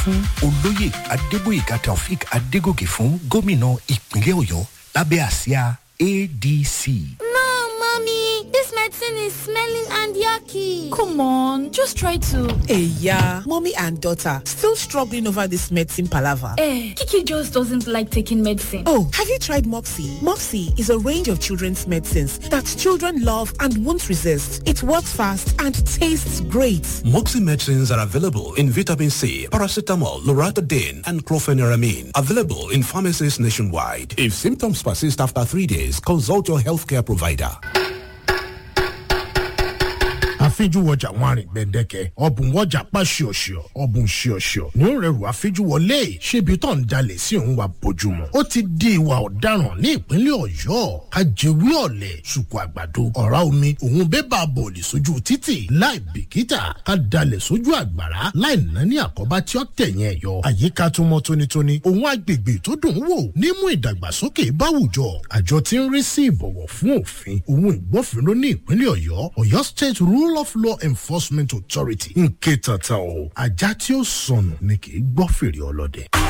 fún olóyè adébóyèga taofik adégòkè fún gómìnà ìpínlẹ̀ ọ̀yọ́ lábẹ́ àsíá adc. No, mommy, this medicine is smelling and yucky. Come on, just try to. Hey, yeah, mommy and daughter still struggling over this medicine palaver. Eh, Kiki just doesn't like taking medicine. Oh, have you tried Moxie? Moxie is a range of children's medicines that children love and won't resist. It works fast and tastes great. Moxie medicines are available in vitamin C, paracetamol, loratadine, and chlorpheniramine. Available in pharmacies nationwide. If symptoms persist after three days, consult your healthcare provider. àfijúwọjà wọn àrìn gbẹdẹkẹ ọbùn wọjà pa ṣíọṣíọ ọbùn ṣíọṣíọ ní ó rẹrù àfijúwọlé ṣébi tó ń jalè sí òun wa bójúmọ ó ti di ìwà ọ̀daràn ní ìpínlẹ̀ ọ̀yọ́ ajẹwé ọ̀lẹ̀ ṣùkú àgbàdo ọ̀rá omi òun bébà bọ̀ọ̀lì sójú títì láì bìkítà ká dalẹ̀ sójú àgbàrá láì ná ní àkọ́bá tí ó tẹ̀yìn ẹ̀yọ àyíká tó mọ́ tónítóní òun agbègbè tó dùn ún wò nímú ìdàgbàsókè báwùjọ àjọ tí ń rí sí ìbọ̀wọ̀ fún òfin òun ìgbófinró ní ìpínlẹ̀ ọ̀yọ́ ọ̀yọ́ state rule of law enforcement authority ń ké tata o ajá tí ó sọnù ni kì í gbọ́ fèrè ọlọ́dẹ.